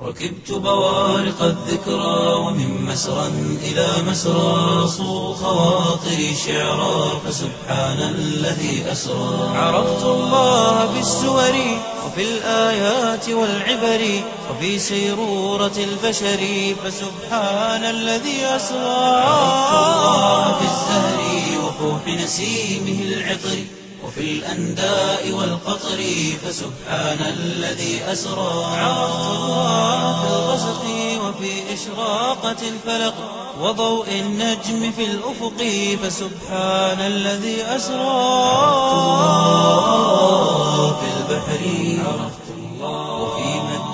ركبت بوارق الذكرى ومن مسرى إلى مسرى صو خواطري شعرا فسبحان الذي أسرى عرفت الله بالسور وفي الآيات والعبر وفي سيرورة البشر فسبحان الذي أسرى عرفت الله في الزهر وفوح نسيمه العطر وفي الأنداء والقطر فسبحان الذي أسرى عرفت الله في الغسق وفي إشراقة الفلق وضوء النجم في الأفق فسبحان الذي أسرى الله في البحر عرفت الله وفي مد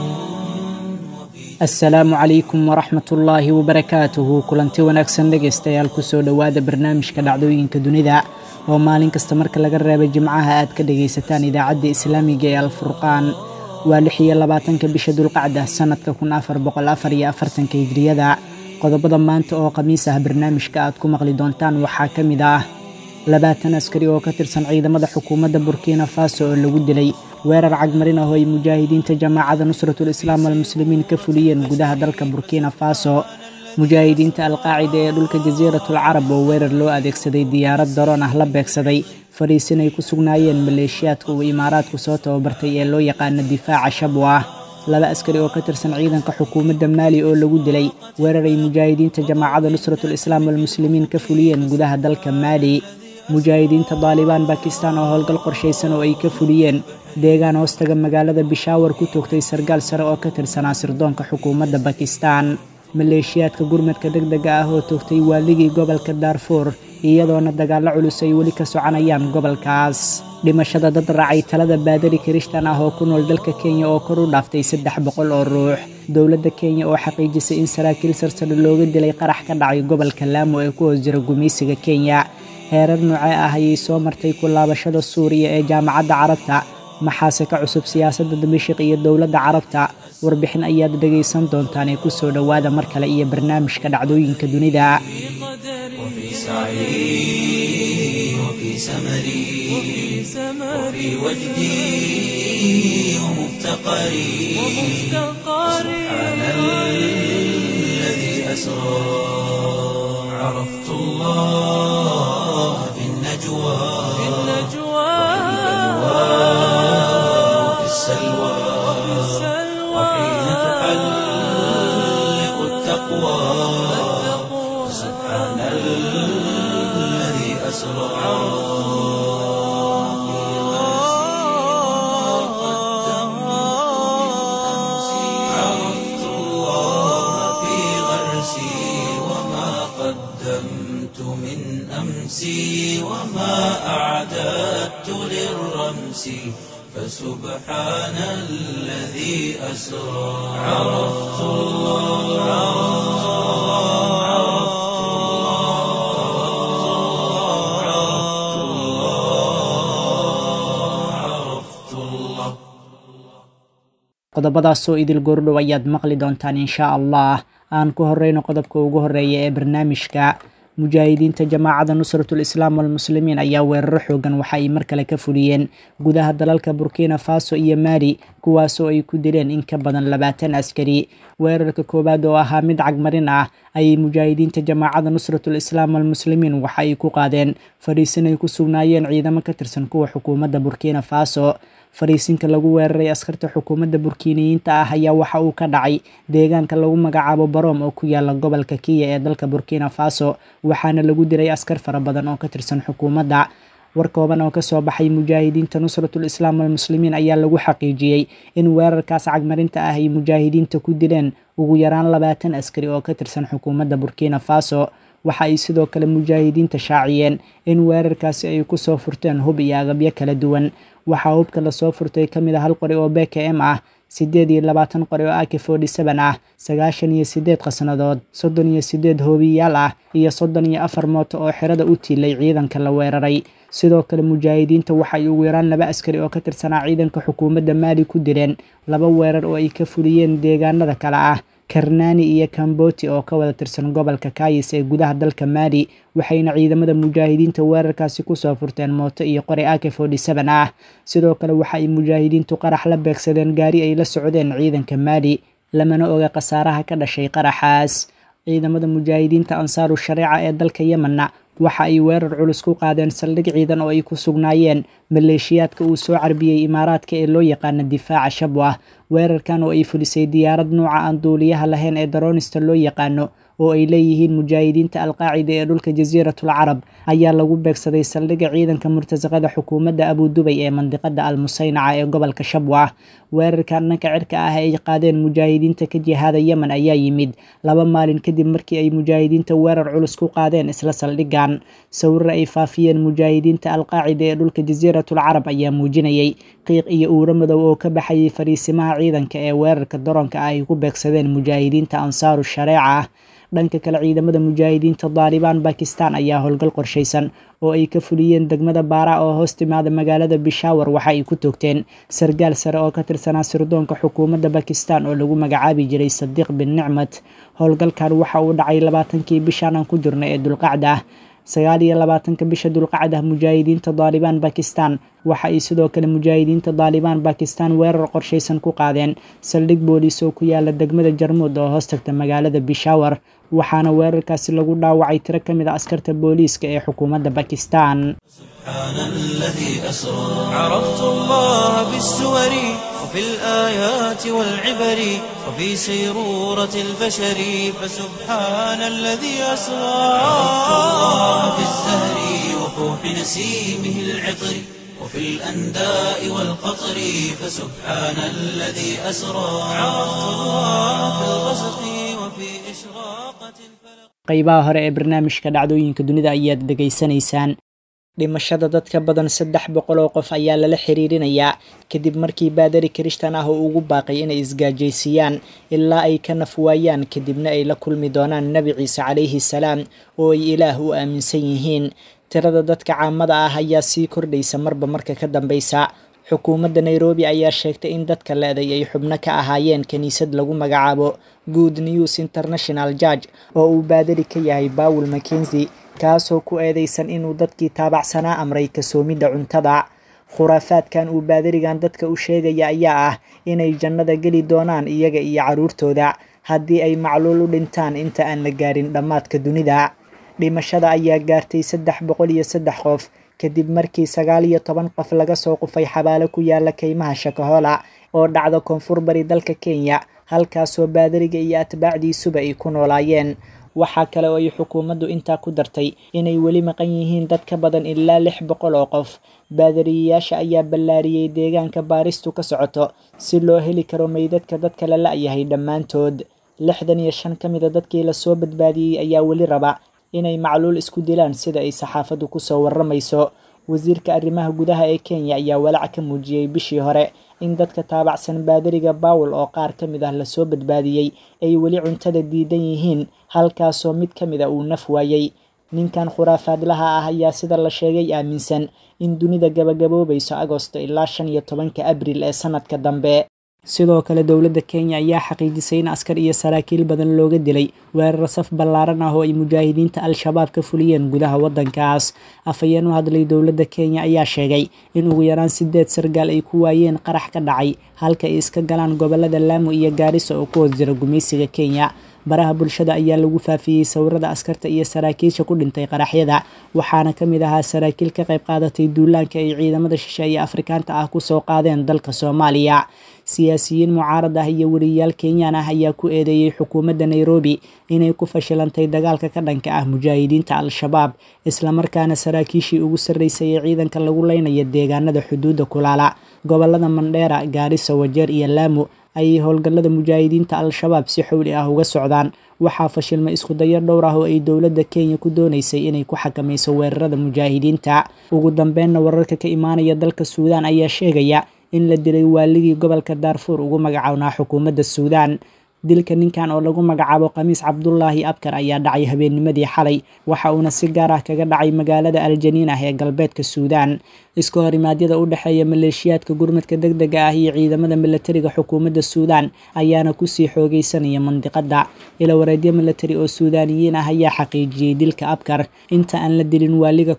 وفي asalaamu calaykum waraxmat ullaahi wabarakaatuhu kulanti wanaagsan dhegaystayaal kusoo dhowaada barnaamijka dhacdooyinka dunida oo maalin kasta marka laga reebay jimcaha aad ka dhagaysataan idaacadda islaamiga ee alfurqaan waa lix iyo labaatanka bisha dulqacda sannadka kun afar boqol afar iyo afartanka hijriyada qodobada maanta oo khamiis ah barnaamijka aad ku maqli doontaan waxaa ka mid ah labaatan askari oo ka tirsan ciidamada xukuumadda burkina faso oo lagu dilay weerar cagmarin ah oo ay mujaahidiinta jamaacada nusratul islaam almuslimiin ka fuliyeen gudaha dalka burkina faso mujaahidiinta alqaacida ee dhulka jasiiratul carab oo weerar loo adeegsaday diyaarad daroon ah la beegsaday fadhiisin ay ku sugnaayeen maleeshiyaadka uu imaaraadku soo tababartay ee loo yaqaano difaaca shabwa laba askari oo ka tirsan ciidanka xukuumadda maali oo lagu dilay weerar ay mujaahidiinta jamaacada nusratul islaam almuslimiin ka fuliyeen gudaha dalka maali mujaahidiinta daalibaan bakistan oo howlgal qorshaysan oo ay ka fuliyeen deegaan hoostaga magaalada bishaawar ku toogtay sargaal sare oo ka tirsanaa sirdoonka xukuumadda bakistan maleeshiyaadka gurmadka deg dega ah oo toogtay waaligii gobolka daarfuur iyadoona dagaallo culus ay weli ka soconayaan gobolkaas dhimashada dad raacay talada baadari kirishtan ah oo ku nool dalka kenya oo kor u dhaaftay saddex boqol oo ruux dowladda kenya oo xaqiijisay in saraakiil sarsare looga dilay qarax ka dhacay gobolka laamo ee ku hoos jira gumaysiga kenya heerar noocee ah ayay soo martay ku laabashada suuriya ee jaamacadda carabta maxaase ka cusub siyaasadda damashik iyo dowladda carabta warbixin ayaad dhegaysan doontaan ee kusoo dhowaada mar kale iyo barnaamijka dhacdooyinka dunida وفي سعي وفي سمري وفي وجدي ومفتقري سبحان الذي أسرى عرفت الله في النجوى وفي السلوى وحين تحلق التقوى سبحان الذي أسرى عرفت الله في غرسي وما قدمت من أمسي وما أعددت للرمس فسبحان الذي أسرى عرفت الله عرفت الله عرفت الله qodobadaasoo idil goordhow ayaad maqli doontaan inshaa allah aan ku horeyno qodobka ugu horeeya ee barnaamijka mujaahidiinta jamaacada nusratul islaam walmuslimiin ayaa weeraro xoogan waxa ay mar kale ka fuliyeen gudaha dalalka burkina faso iyo maali kuwaasoo ay ku dileen in ka badan labaatan askari weerarka koowaad oo ahaa mid cagmarin ah ayay mujaahidiinta jamaacada nusratul islaam walmuslimiin waxa ay ku qaadeen fadhiisin ay ku sugnaayeen ciidamo ka tirsan kuwa xukuumadda burkina faso fariisinka lagu weeraray askarta xukuumadda burkiiniyiinta ah ayaa waxa uu ka dhacay deegaanka lagu magacaabo baroom oo ku yaala gobolka kiya ee dalka burkina faso waxaana lagu diray askar fara badan oo ka tirsan xukuumadda war kooban oo kasoo baxay mujaahidiinta nusratul islaam walmuslimiin ayaa lagu xaqiijiyey in weerarkaas cagmarinta ah ay mujaahidiinta ku dileen ugu yaraan labaatan askari oo ka tirsan xukuumadda burkina faso waxa ay sidoo kale mujaahidiinta shaaciyeen in weerarkaasi ay kusoo furteen hub iyo agabyo kala duwan waxaa hubka lasoo furtay ka mid a hal qori oo b k m ah siddeed iyo labaatan qori oo ak forty seven ah sagaashan iyo siddeed khasnadood soddon iyo siddeed hoobiyaal ah iyo soddon iyo afar mooto oo xerada u tiilay ciidanka la weeraray sidoo kale mujaahidiinta waxay ugu yaraan laba askari oo ka tirsanaa ciidanka xukuumadda maali ku dileen laba weerar oo ay ka fuliyeen deegaanada kale ah karnani iyo kamboti oo ka wada tirsan gobolka kayis ee gudaha dalka maali waxayna ciidamada mujaahidiinta weerarkaasi kusoo furteen mooto iyo qori ak forty seven ah sidoo kale waxa ay mujaahidiintu qarax la beegsadeen gaari ay la socdeen ciidanka maali lamana oga khasaaraha ka dhashay qaraxaas ciidamada mujaahidiinta ansaaru shareeca ee dalka yemenna waxa ay weerar culus ku qaadeen saldhig ciidan oo ay ku sugnaayeen maleeshiyaadka uu soo carbiyey imaaraadka ee loo yaqaana difaaca shabwah weerarkan oo ay fulisay diyaarad nuuca aan duuliyaha lahayn ee daroonista loo yaqaano oo ay leeyihiin mujaahidiinta alqaacida ee dhulka jasiiratul carab ayaa lagu beegsaday saldhigga ciidanka murtasaqada xukuumadda abudubay ee mandiqada almusaynaca ee gobolka shabwah weerarkan dhanka cirka ah ay qaadeen mujaahidiinta ka jihaada yemen ayaa yimid laba maalin kadib markii ay mujaahidiinta weerar culus ku qaadeen isla saldhiggan sawirra ay faafiyeen mujaahidiinta alqaacida ee dhulka jasiiratul carab ayaa muujinayay qiiq iyo uuro madow oo ka baxayay fariisimaha ciidanka ee weerarka daroonka ah ay ku beegsadeen mujaahidiinta ansaaru shareeca dhanka kale ciidamada mujaahidiinta daalibaan bakistan ayaa howlgal qorshaysan oo ay ka fuliyeen degmada baara oo hoos timaada magaalada bishaawar waxa ay ku toogteen sargaal sare oo ka tirsanaa sirdoonka xukuumadda bakistan oo lagu magacaabi jiray sadiiq bin nicmat howlgalkan waxa uu dhacay labaatankii bishan aan ku jirna ee dulqacda ah sagaal iyo labaatanka bisha dulqacda mujaahidiinta daalibaan bakistan waxa ay sidoo kale mujaahidiinta daalibaan bakistan weerar qorshaysan ku qaadeen saldhig booliis oo ku yaala degmada jarmuud oo hoos tagta magaalada bishaawar waxaana weerarkaasi lagu dhaawacay tiro ka mid a askarta booliiska ee xukuumadda bakistan سبحان الذي أسرى عرفت الله بالسور وفي الآيات والعبر وفي سيرورة البشر فسبحان الذي أسرى عرفت الله بالزهر وفوح نسيمه العطر وفي الأنداء والقطر فسبحان الذي أسرى عرفت الله في الغسق وفي إشراقة الفلق qaybaha hore ee barnaamijka dhacdooyinka dunida ayaad dhegaysanaysaan dhimashada dad ka badan saddex boqol oo qof ayaa lala xiriirinayaa kadib markii baadari kirishtan ah oo ugu baaqay inay isgaajaysiiyaan ilaa ay ka naf waayaan kadibna ay la kulmi doonaan nebi ciise calayhi salaam oo ay ilaah u aaminsan yihiin tirada dadka caamada ah ayaa sii kordhaysa marba marka ka dambaysa xukuumadda nairobi ayaa sheegtay in dadka le-day ay xubno ka ahaayeen kiniisad lagu magacaabo good news international judge oo uu baadari ka yahay bawel mackenzi kaasoo ku eedeysan inuu dadkii taabacsanaa amray kasoomidda cuntada khuraafaadkan uu baadarigan dadka u sheegaya ayaa ah inay jannada geli doonaan iyaga iyo carruurtooda haddii ay macluul u dhintaan inta aan la gaarin dhammaadka dunida dhimashada ayaa gaartay saddex boqol iyo saddex qof kadib markii sagaal iyo toban qof laga soo qufay xabaalo ku yaala keymaha shakahola oo dhacda koonfur bari dalka kenya halkaasoo baadariga iyo atbaacdiisuba ay ku noolaayeen waxaa kale oo ay xukuumaddu intaa ku dartay inay weli maqan yihiin dad ka badan ilaa lix boqol oo qof baadariyayaasha ayaa ballaariyey deegaanka baaristu ka socoto si loo heli karo meydadka dadka la la-yahay dhammaantood lixdan iyo shan ka mida dadkii lasoo badbaadiyey ayaa weli raba inay macluul isku dilaan sida ay saxaafaddu kusoo warramayso wasiirka arrimaha gudaha ee kenya ayaa walaac ka muujiyey bishii hore in dadka taabacsan baadariga bawel oo qaar ka mid ah lasoo badbaadiyey ay weli cuntada diidan yihiin halkaasoo mid ka mid a uu naf waayey ninkan khuraafaadlaha ah ayaa sida la sheegay aaminsan in dunida gabagaboobayso agosto ilaa shan iyo tobanka abril ee sanadka dambe sidoo kale dowladda kenya ayaa xaqiijisay in askar iyo saraakiil badan looga dilay weerar saf ballaaran ah oo ay mujaahidiinta al-shabaab ka fuliyeen gudaha waddankaas afhayeen u hadlay dowladda kenya ayaa sheegay in ugu yaraan sideed sargaal ay ku waayeen qarax ka dhacay halka ay iska galaan gobolada laamo iyo gaarisa oo ku hoos jira gumaysiga kenya baraha bulshada ayaa lagu faafiyey sawirada askarta iyo saraakiisha ku dhintay qaraxyada waxaana ka mid ahaa saraakiil ka qayb qaadatay duulaanka ay ciidamada shishe iyo afrikaanta ah kusoo qaadeen dalka soomaaliya siyaasiyiin mucaarad ah iyo weriyaal kenyaan ah ayaa ku eedeeyey xukuumadda nairobi inay ku fashilantay dagaalka ka dhanka ah mujaahidiinta al-shabaab islamarkaana saraakiishii ugu sarreysay ee ciidanka lagu leynaya deegaanada xuduudda kulaala gobolada mandheera gaarisa wajeer iyo laamo ayay howlgallada mujaahidiinta al-shabaab si xowli ah uga socdaan waxaa fashilmay iskudayo dhowr ah oo ay dowladda kenya ku doonaysay inay ku xakamayso weerarada mujaahidiinta ugu dambeynna wararka ka imaanaya dalka suudaan ayaa sheegaya in la dilay waaligii gobolka daarfuur ugu magacownaa xukuumadda suudaan dilka ninkan oo lagu magacaabo khamiis cabdulaahi abkar ayaa dhacay habeennimadii xalay waxa uuna si gaar ah kaga dhacay magaalada aljaniin ah ee galbeedka suudaan iska horimaadyada u dhexeeya maleeshiyaadka gurmadka deg dega ah iyo ciidamada milatariga xukuumadda suudaan ayaana kusii xoogeysanaya mandiqada ila wareedyo milatari oo suudaaniyiin ah ayaa xaqiijiyey dilka abkar inta aan la dilin waaliga ka hor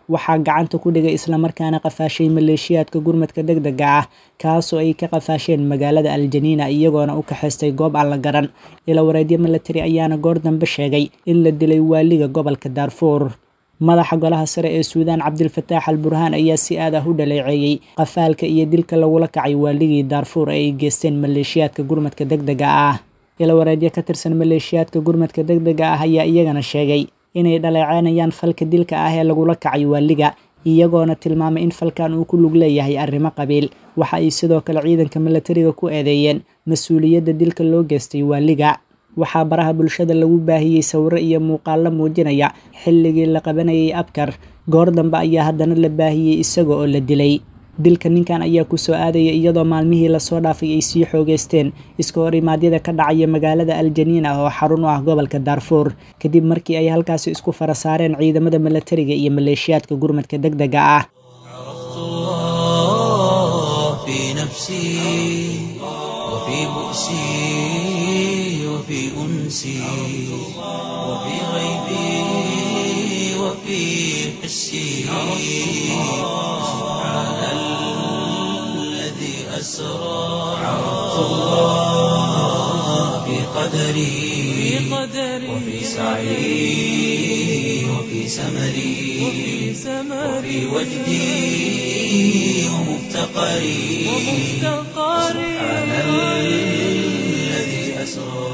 waxaa gacanta ku dhigay islamarkaana qafaashay maleeshiyaadka gurmadka deg dega ah kaasoo ay ka qafaasheen magaalada aljaniina iyagoona u kaxaystay goob aan la garan ilawareedyo milatari ayaana goor dambe sheegay in la dilay waaliga gobolka daarfuur madaxa golaha sare ee suudaan cabdilfataax al burhaan ayaa si aad ah u dhaleeceeyey qafaalka iyo dilka lagula kacay waaligii daarfuur ee ay geysteen maleeshiyaadka gurmadka deg dega ah ilawareedyo ka tirsan maleeshiyaadka gurmadka deg dega ah ayaa iyagana sheegay inay dhaleeceynayaan falka dilka ah ee lagula kacay waaliga iyagoona tilmaamay in falkan uu ku lug leeyahay arrimo qabiil waxa ay sidoo kale ciidanka milatariga ku eedeeyeen mas-uuliyadda dilka loo geystay waaliga waxaa baraha bulshada lagu baahiyey sawiro iyo muuqaallo muujinaya xilligii la qabanayay abkar goor dambe ayaa haddana la baahiyey isaga oo la dilay dilka ninkan ayaa kusoo aadaya iyadoo maalmihii lasoo dhaafay ay sii xoogeysteen iska hor imaadyada ka dhacaya magaalada aljaniina oo xarun u ah gobolka daarfuur kadib markii ay halkaasi isku fara saareen ciidamada milatariga iyo maleeshiyaadka gurmadka deg dega ah عرفت الله في قدري وفي سعي وفي سمري وفي وجدي ومفتقري سبحان الذي أسرى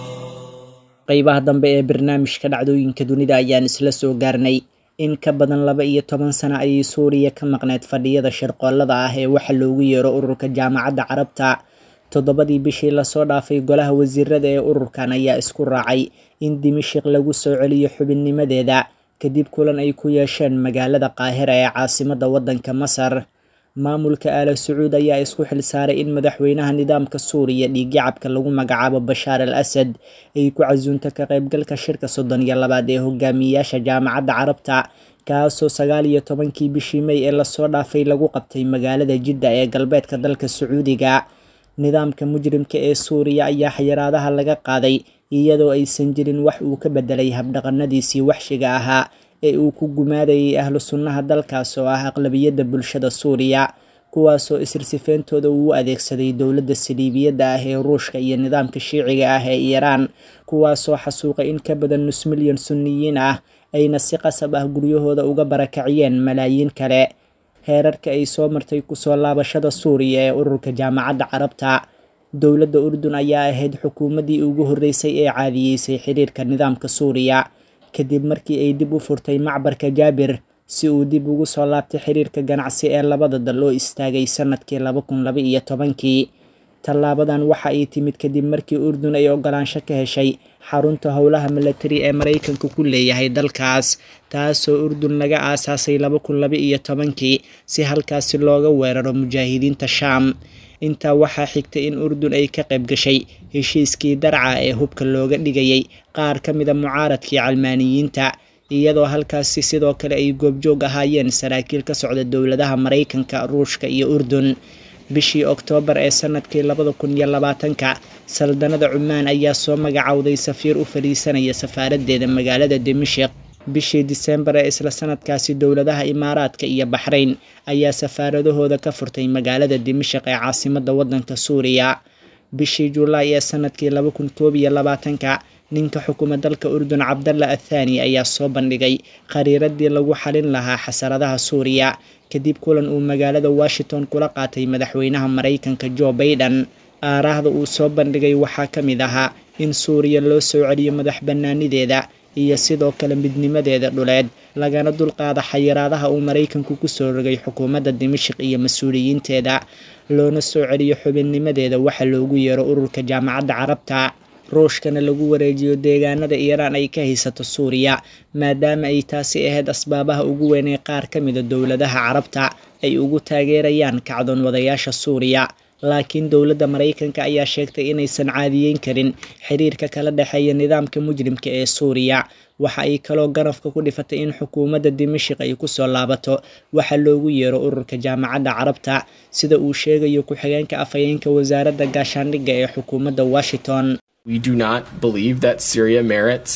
qeybaha dambe ee barnaamijka dhacdooyinka dunida ayaan isla soo gaarnay in ka badan laba iyo toban sano ayay suuriya ka maqneyd fadhiyada shirqoolada ah ee waxa loogu yeero ururka jaamacadda carabta toddobadii bishii lasoo dhaafay golaha wasiirada ee ururkan ayaa isku raacay in dimashik lagu soo celiyo xubinnimadeeda kadib kulan ay ku yeesheen magaalada qaahira ee caasimadda waddanka masar maamulka aala sacuud ayaa isku xilsaaray in madaxweynaha nidaamka suuriya dhiiggacabka lagu magacaabo bashaar al asad ay ku casuunto ka qaybgalka shirka soddon iyo labaad ee hogaamiyayaasha jaamacadda carabta kaasoo sagaal iyo tobankii bishii mey ee lasoo dhaafay lagu qabtay magaalada jidda ee galbeedka dalka sacuudiga nidaamka mujrimka ee suuriya ayaa xayiraadaha laga qaaday iyadoo aysan jirin wax uu ka bedelay habdhaqanadiisii waxshiga ahaa ee uu ku gumaadayay ahlu sunnaha dalkaas oo ah aqlabiyadda bulshada suuriya kuwaasoo isirsifeyntooda uu u adeegsaday dowladda saliibiyadda ah ee ruushka iyo nidaamka shiiciga ah ee iiraan kuwaasoo xasuuqay in ka badan nus milyan sunniyiin ah ayna si qasab ah guryahooda uga barakaciyeen malaayiin kale heerarka ay soo martay kusoo laabashada suuriya ee ururka jaamacadda carabta dowladda urdun ayaa ahayd xukuumaddii ugu horreysay ee caadiyeysay xiriirka nidaamka suuriya kadib markii ay dib u furtay macbarka jaabir si uu dib ugu soo laabtay xiriirka ganacsi ee labada dal oo istaagay sanadkii laba kun laba iyo tobankii tallaabadan waxa ay timid kadib markii urdun ay ogolaansho ka heshay xarunta howlaha milatari ee maraykanka ku leeyahay dalkaas taasoo urdun laga aasaasay laba kun laba iyo tobankii si halkaasi looga weeraro mujaahidiinta shaam intaa waxaa xigtay in urdun ay ka qayb gashay heshiiskii darca ee hubka looga dhigayay qaar ka mida mucaaradkii calmaaniyiinta iyadoo halkaasi sidoo kale ay goobjoog ahaayeen saraakiil ka socda dowladaha maraykanka ruushka iyo urdun bishii oktoobar ee sanadkii labada kun iyo labaatanka saldanada cumaan ayaa soo magacowday safiir u fadhiisanaya safaaraddeeda magaalada dimashik bishii disembar ee isla sanadkaasi dowladaha imaaraadka iyo baxrayn ayaa safaaradahooda ka furtay magaalada dimashik ee caasimadda waddanka suuriya bishii julaay ee sanadkii laba kun koob iyo labaatanka ninka xukuma dalka urdun cabdalla athaani ayaa soo bandhigay khariiradii lagu xalin lahaa xasaradaha suuriya kadib kulan uu magaalada washington kula qaatay madaxweynaha maraykanka jo baiden aaraahda uu soo bandhigay waxaa ka mid ahaa in suuriya loo soo celiyo madax bannaanideeda iyo sidoo kale midnimadeeda dhuleed lagana dulqaada xayiraadaha uu maraykanku kusoo rogay xukuumadda dimashik iyo mas-uuliyiinteeda loona soo celiyo xubinnimadeeda waxa loogu yeero ururka jaamacadda carabta ruushkana lagu wareejiyo deegaanada iiraan ay ka haysato suuriya maadaama ay taasi ahayd asbaabaha ugu weyn ee qaar ka mida dowladaha carabta ay ugu taageerayaan kacdoon wadayaasha suuriya laakiin dowladda maraykanka ayaa sheegtay inaysan caadiyeyn karin xiriirka kala dhexeeya nidaamka mujrimka ee suuriya waxa ay kaloo ganafka ku dhifatay in xukuumadda dimashik ay kusoo laabato waxa loogu yeero ururka jaamacadda carabta sida uu sheegayo ku-xigeenka afhayeenka wasaaradda gaashaandhigga ee xukuumadda washington We do not believe that Syria merits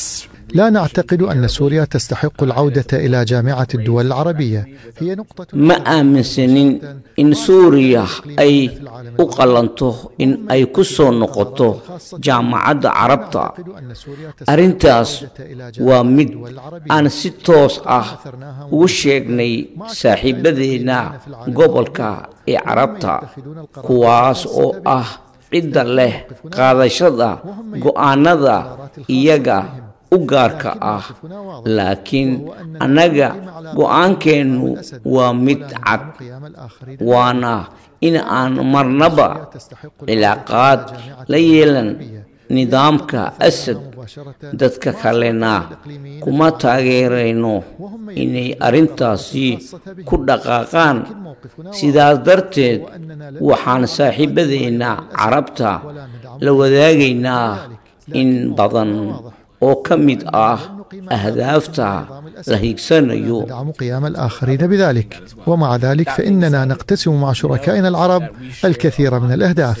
لا نعتقد أن سوريا تستحق العودة إلى جامعة الدول العربية هي نقطة ma aaminsanin in suuriya ay u qalanto in ay ku soo noqoto jaamacadda carabta arrintaas waa mid aan si toos ah ugu sheegnay saaxiibadeenna gobolka ee carabta kuwaas oo ah cidda leh qaadashada go'aanada iyaga u gaarka ah laakiin annaga go'aankeennu waa mid cad waana in aan marnaba cilaaqaad la yeelan nidaamka asad dadka kalena kuma taageerayno inay arrintaasi ku dhaqaaqaan sidaas darteed waxaan saaxiibadeenna carabta la wadaagaynaa in badan oo ka mid ah ahdaafta la higsanayo ندعم قيام الآخرين بذلك ومع ذلك فإننا نقتسم مع شركائنا العرب الكثير من الأهداف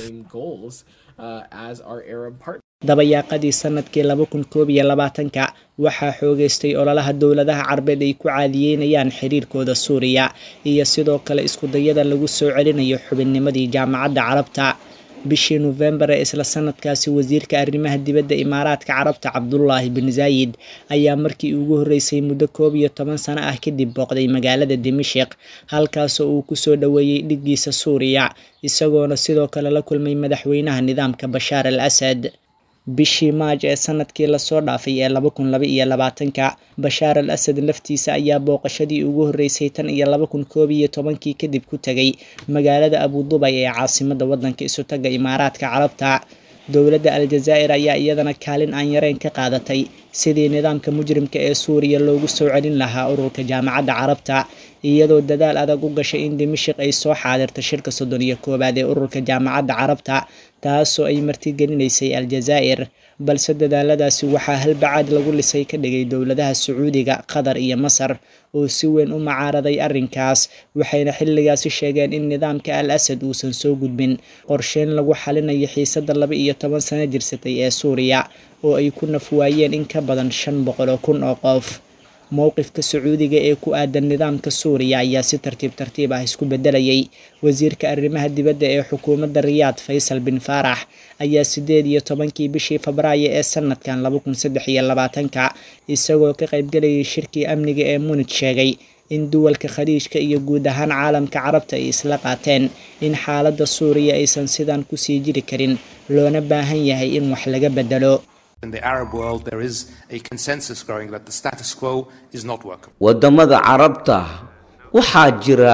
dabayaaqadii sanadkii laba kun koob iyo labaatanka waxaa xoogeystay ololaha dowladaha carbeed ay ku caadiyeynayaan xiriirkooda suuriya iyo sidoo kale iskudayada lagu soo celinayo xubinnimadii jaamacadda carabta bishii nofembar ee isla sanadkaasi wasiirka arrimaha dibadda imaaraadka carabta cabdulaahi bin zaayid ayaa markii ugu horreysay muddo koob iyo toban sano ah kadib booqday magaalada dimashik halkaasoo uu kusoo dhoweeyey dhiggiisa suuriya isagoona sidoo kale la kulmay madaxweynaha nidaamka bashaar al asad bishii maaj ee sanadkii lasoo dhaafay ee laba kun laba iyo labaatanka bashaar al asad laftiisa ayaa booqashadii ugu horreysay tan iyo laba kun koob iyo tobankii kadib ku tegay magaalada abudubay ee caasimada wadanka isutaga imaaraadka carabta dowladda aljazaa'ir ayaa iyadana kaalin aan yareyn ka qaadatay sidii nidaamka mujrimka ee suuriya loogu soo celin lahaa ururka jaamacadda carabta iyadoo dadaal adag u gashay in dimashik ay soo xaadirta shirka soddon iyo koowaad ee ururka jaamacadda carabta taasoo ay martigelinaysay aljazaa'ir balse dadaaladaasi waxaa halbacaad lagu lisay ka dhigay dowladaha sacuudiga qatar iyo masar oo si weyn u macaaraday arrinkaas waxayna xilligaasi sheegeen in nidaamka al asad uusan soo gudbin qorsheyn lagu xalinayo xiisadda laba iyo toban sano jirsatay ee suuriya oo ay ku nafwaayeen in ka badan shan boqol oo kun oo qof mowqifka sacuudiga ee ku aadan nidaamka suuriya ayaa si tartiib tartiib ah isku bedelayay wasiirka arrimaha dibadda ee xukuumadda riyaad faysal bin faarax ayaa sideed iyo tobankii bishii febraayo ee sanadkan laba kun saddex iyo labaatanka isagoo ka qaybgalayay shirkii amniga ee munij sheegay in duwalka khaliijka iyo guud ahaan caalamka carabta ay isla qaateen in xaaladda suuriya aysan sidan kusii jiri karin loona baahan yahay in wax laga bedelo In the Arab world, there is a consensus growing that the status quo is not workable. waddamada carabta waxaa jira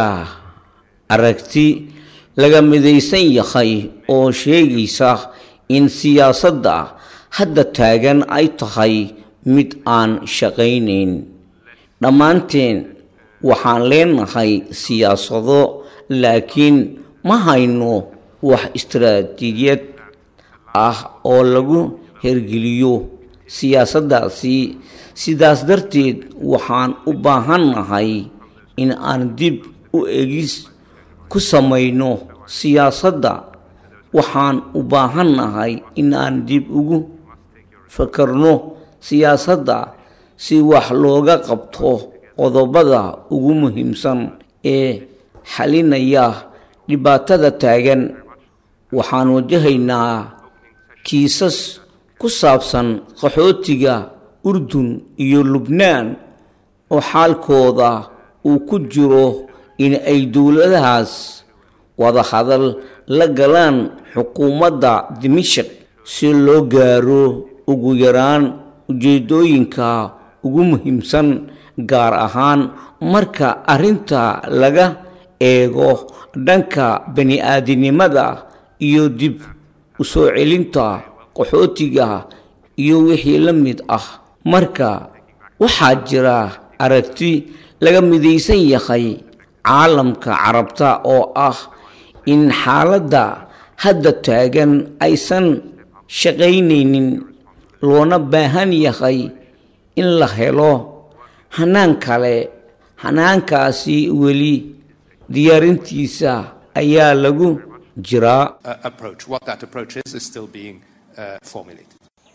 aragti laga midaysan yahay oo sheegaysa in siyaasadda hadda taagan ay tahay mid aan shaqaynayn dhammaanteen waxaan leenahay siyaasado laakiin ma hayno wax istaraatiijiyad ah oo lagu hergeliyo siyaasaddaasi sidaas darteed waxaan u baahannahay in aan dib u egis ku samayno siyaasadda waxaan u baahannahay in aan dib ugu fakarno siyaasadda si wax looga qabto qodobada ugu muhiimsan ee xalinaya dhibaatada taagan waxaan wajahaynaa kiisas ku saabsan qaxootiga urdun iyo lubnaan oo xaalkooda uu ku jiro in ay dowladahaas wada hadal la galaan xukuumadda dimashik si loo gaaro ugu yaraan ujeedooyinka ugu muhiimsan gaar ahaan marka arrinta laga eego dhanka bani-aadinimada iyo dib u soo celinta qaxootiga iyo wixii la mid ah marka waxaa jira aragti laga midaysan yahay caalamka carabta oo ah in xaaladda hadda taagan aysan shaqaynaynin loona baahan yahay in la helo hanaan kale hanaankaasi weli diyaarintiisa ayaa lagu jiraa Uh, approach. What that approach is is still being uh, formulated.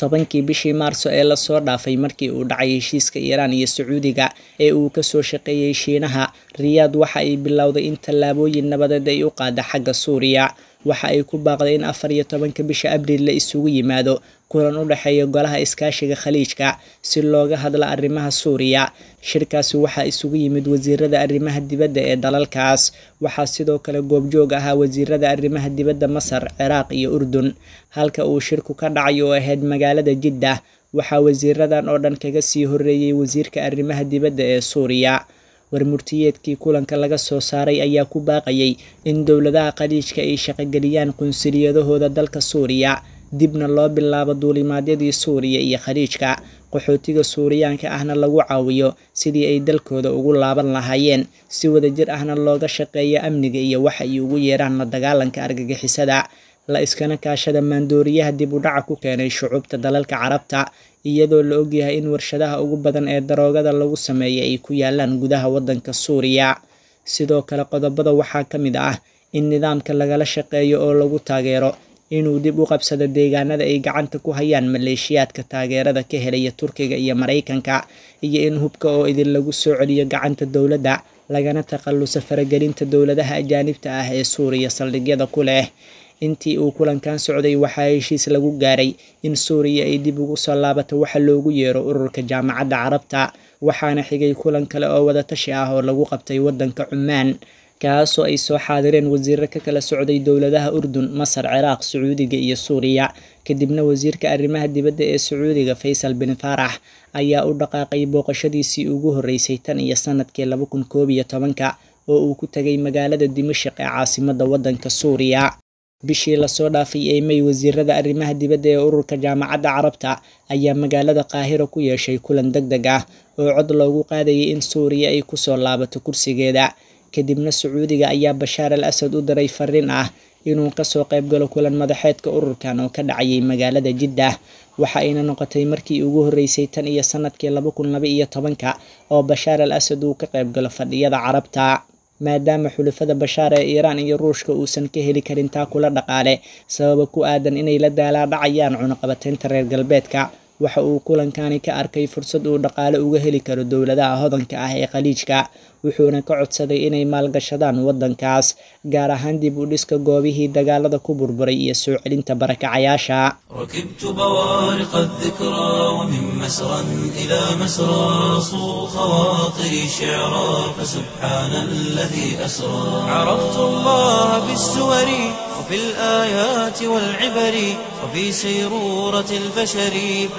tobankii bishii maarso ee lasoo dhaafay markii uu dhacay heshiiska iiraan iyo sacuudiga ee uu kasoo shaqeeyey shiinaha riyaad waxa ay bilowday in tallaabooyin nabadeed ay u qaada xagga suuriya waxa ay ku baaqday in afar iyo tobanka bisha abriil la isugu yimaado kulan u dhexeeya golaha iskaashiga khaliijka si looga hadla arrimaha suuriya shirkaasi waxaa isugu yimid wasiirada arrimaha dibadda ee dalalkaas waxaa sidoo kale goobjoog ahaa wasiirada arrimaha dibadda masar ciraaq iyo urdun halka uu shirku ka dhacay oo ahayd magaalada jiddah waxaa wasiiradan oo dhan kaga sii horeeyey wasiirka arrimaha dibadda ee suuriya warmurtiyeedkii kulanka laga soo saaray ayaa ku baaqayay in dowladaha khaliijka ay shaqogeliyaan qunsuliyadahooda dalka suuriya dibna loo bilaabo duulimaadyadii suuriya iyo khaliijka qaxootiga suuriyaanka ahna lagu caawiyo sidii ay dalkooda ugu laaban lahaayeen si wadajir ahna looga shaqeeyo amniga iyo waxa ay ugu yeeraan la dagaalanka argagixisada la iskana kaashada maandooriyaha dib u dhaca ku keenay shucuubta dalalka carabta iyadoo la ogyahay in warshadaha ugu badan ee daroogada lagu sameeyay ay ku yaalaan gudaha waddanka suuriya sidoo kale qodobada waxaa ka mid ah in nidaamka lagala shaqeeyo oo lagu taageero inuu dib u qabsado deegaanada ay gacanta ku hayaan maleeshiyaadka taageerada ka helaya turkiga iyo maraykanka iyo in hubka oo idin lagu soo celiyo gacanta dowladda lagana takhalluso faragelinta dowladaha ajaanibta ah ee suuriya saldhigyada ku leh intii uu kulankan socday waxaa heshiis lagu gaaray in suuriya ay dib ugu soo laabato waxa loogu yeero ururka jaamacadda carabta waxaana xigay kulan kale oo wadatashi ah oo lagu qabtay waddanka cumaan kaasoo ay soo xaadireen wasiiro ka kala socday dowladaha urdun masar ciraaq sacuudiga iyo suuriya kadibna wasiirka arrimaha dibadda ee sacuudiga faysal bin faarax ayaa u dhaqaaqay booqashadiisii ugu horreysay tan iyo sanadkii laba kun koob iyo tobanka oo uu ku tegay magaalada dimashik ee caasimadda waddanka suuriya bishii lasoo dhaafay ee may wasiirada arrimaha dibadda ee ururka jaamacadda carabta ayaa magaalada qaahiro ku yeeshay kulan deg deg ah oo cod loogu qaadayay in suuriya ay kusoo laabato kursigeeda kadibna sacuudiga ayaa bashaar al asad u diray fariin ah inuu kasoo qayb galo kulan madaxeedka ururkan oo ka dhacayay magaalada jiddah waxa ayna noqotay markii ugu horreysay tan iyo sanadkii laba kun laba iyo tobanka oo bashaar al asad uu ka qayb galo fadhiyada carabta maadaama xulafada bashaar ee iiraan iyo ruushka uusan ka heli karin taa kula dhaqaale sababa ku aadan inay la daalaadhacayaan cunaqabateynta reer galbeedka waxa uu kulankani ka arkay fursad uu dhaqaale uga heli karo dowladaha hodanka ah ee khaliijka wuxuuna ka codsaday inay maalgashadaan waddankaas gaar ahaan dib u dhiska goobihii dagaalada ku burburay iyo soo celinta barakacayaasha ركبت بوارق الذكرى ومن مسرى إلى مسرى صو خواطري شعرا فسبحان الذي أسرى عرفت الله بالسور وفي الآيات والعبر وفي سيرورة البشر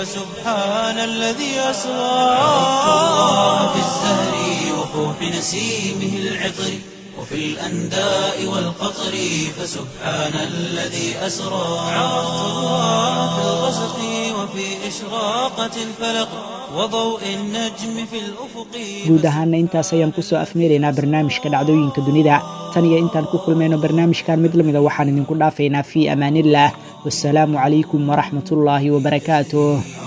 فسبحان الذي أسرى عرفت الله بالزهر وفوح نسيمه العطر وفي الأنداء والقطر فسبحان الذي أسرى عرفت الله في الغسق وفي إشراقة الفلق وضوء النجم في الأفق guud ahaana intaas ayaan kusoo afmeeraynaa barnaamijka dhacdooyinka dunida tan iyo intaan ku kulmayno barnaamijkan mid lamida waxaan idinku dhaafaynaa fii amaaniillah wasalaamu calaykum waraxmatullaahi wabarakaatuh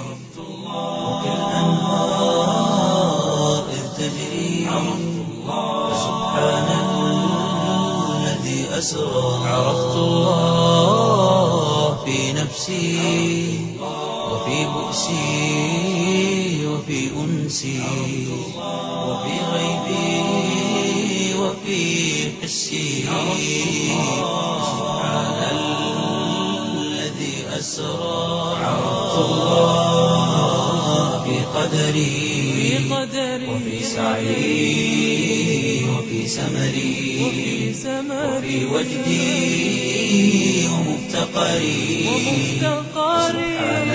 الأنهار إذ تجري فسبحان الذي أسرى عرفت الله في نفسي وفي بؤسي وفي أنسي وفي غيبي وفي حسي سبحان الذي أسرى عرفت الله في قدري وفي سعي وفي سمري وفي وجدي ومفتقري سبحان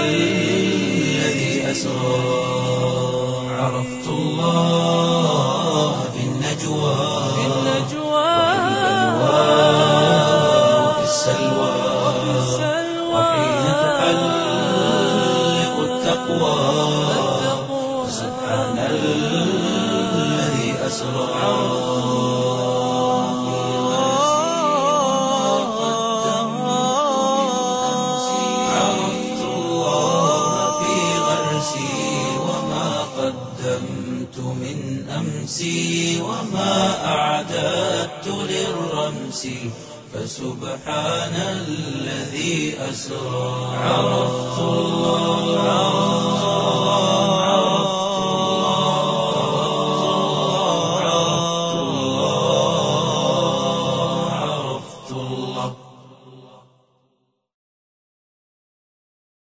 الذي أسرى عرفت الله في النجوى وفي السلوى وحين تحلق التقوى سبحان الذي أسرى عرفت الله في غرسي وما قدمت من أمسي وما أعددت للرمس فسبحان الذي أسرى عرفت